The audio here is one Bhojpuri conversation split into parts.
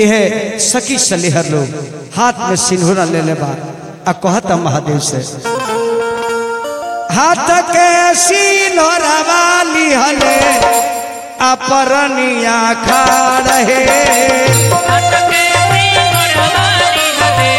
यह सखी सलेहर लोग हाथ में सिंदूरा ले ले बा आ कहता महादेव से हाथ के सिंदूरा वाली हले अपरनिया खा रहे अटके सी मोरवाली हले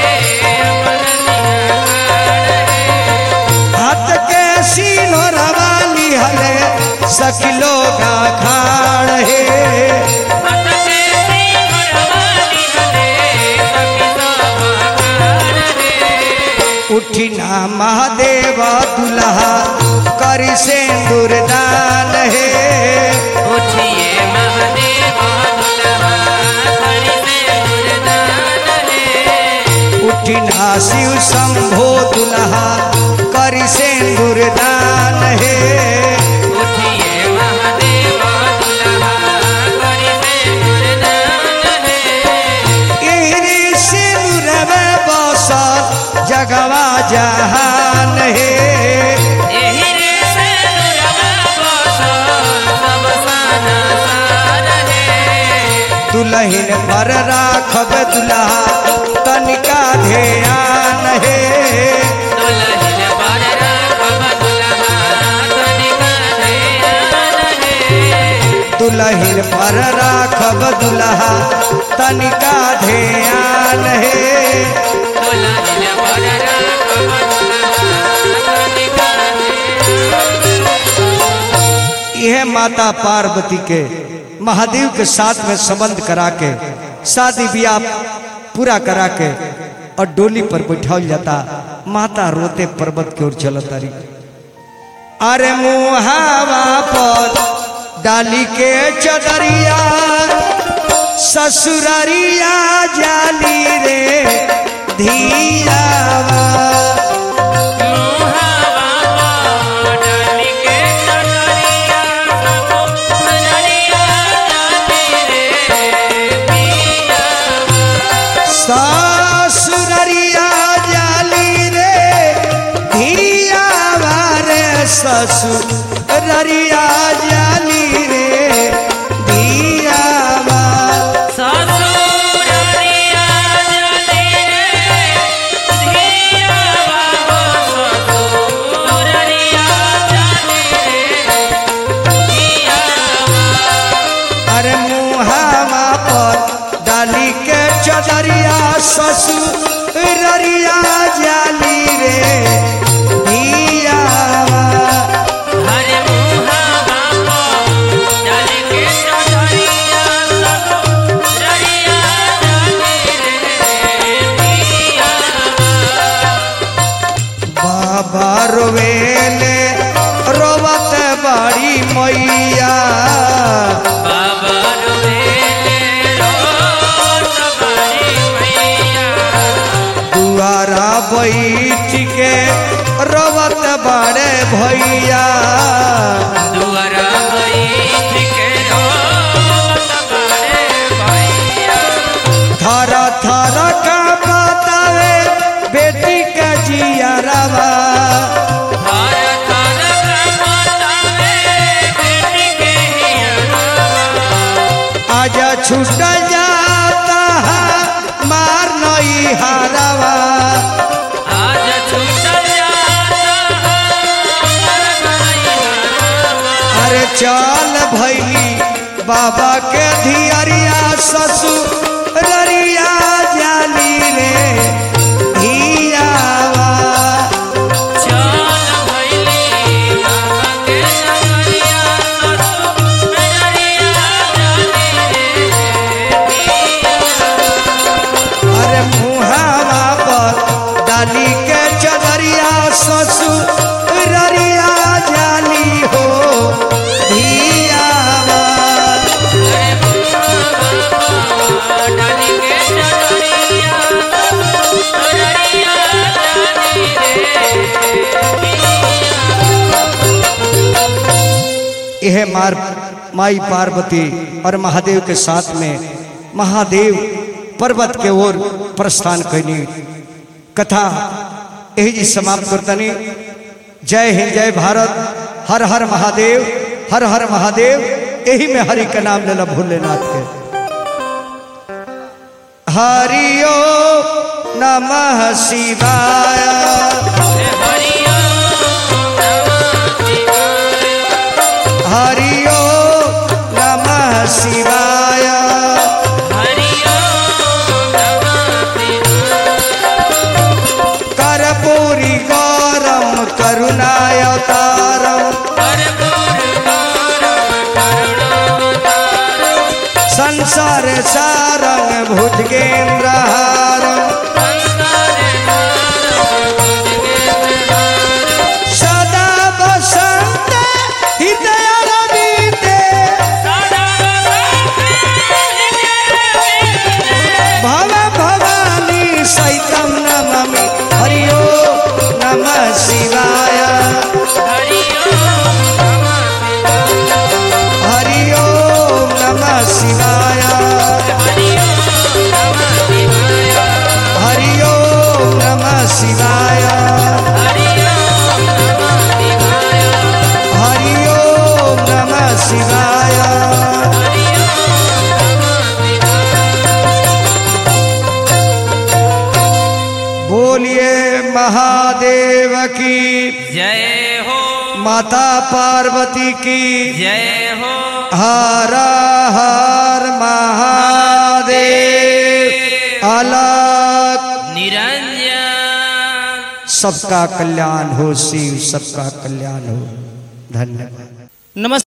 हाथ के सिंदूरा वाली हले सखी लोग खा रहे अटके सी मोरवाली हले सखी सोमाकार रे उठी ना महादेव दुल्हा करी सिंदूर दान है उठिए महादेव दुल्हा हरि से गुरदान है उठी ना शिव शंभो दुल्हा करी सिंदूर दान है उठिए महादेव दुल्हा हरि से गुरदान है इहरी सिंदूर में बसल जगवा जहान है एही रे से दुर्गा बसो सब साना सार है दुल्हन पर राखब दुल्हा तनिका ध्यान है दुल्हन पर राखब दुल्हा तनिका ध्यान है दुल्हन पर राखब दुल्हा तनिका ध्यान है दुल्हन पर राखब दुल्हा तनिका यह माता पार्वती के महादेव के साथ में संबंध करा के शादी ब्याह पूरा करा के और डोली पर बैठाल जाता माता रोते पर्वत की ओर चलत रही अरे मुहावा पर डाली के चदरिया ससुररिया जाली रे धियावा मोहावा डाली के चटरिया सब नरिया जाती रे पिया ससुररिया जाली रे धियावा रे ससुररिया जाली रे धियावा ससुररिया जाली रे धिया बाबा ससुररिया जाली रे धिया अरे मुहावा पर डाली के चदरिया ससुररिया जाली रे धियावा हरे मुहा बाबा डाली के चढ़िया ससुररिया जाली रे धिया बाबा रोवेले रोवत बड़ी मैया बाबा रोले रोत बारी मैया दुआरा बैठ के रोवत बड़े भैया दुआरा बैठ के रोत बारे भैया थर थर का बतावे बेटी के जियरवा हर थर बतावे बेटी के हियरवा आज छूट जाता है मार नई हरवा आज छूट जाता हर भैया अरे चल भैली बाबा के धियरिया ससुररिया जाली रे धियावा चल भैली बाबा के नगरिया ससुररिया जाली रे पिया अरे मुहावा पर डाली के चदरिया ससुररिया जाली हो धियावा डाली के चढ़िया ससुररिया जाली रे यह मार माई पार्वती और महादेव के साथ में महादेव पर्वत के ओर प्रस्थान कैनी कथा यही जी समाप्त करतनी जय हिंद जय भारत हर हर महादेव हर हर महादेव यही में हरि के नाम लेना भोलेनाथ के हरिओ नमः शिवाय हरिओ नमः शिवाय हरिओ नमः शिवाय हरिओ नमः शिवाय कर्पूरी गौरम करुणावतारम कर्पूर गौरव करुणावतारं संसार सारंग भुजगेन्द्रहारम संसारे सारं भुजगेन्द्रहारं सदा वसंत हृदय रविते सदा भव भवानी सहितं नमामि हरिओ नमः शिवाय हरिओ नमः शिवाय हरिओ नमः शिवाय हरिओ नमः शिवाय हरिओ हरिओ नमः हरिओ नमः शिवाय शिवाय हरिओ नमः शिवाय बोलिए महादेव की जय हो माता पार्वती की जय हो हर हर महादेव अलग निरंजन सबका कल्याण हो शिव सबका कल्याण हो धन्यवाद नमस्ते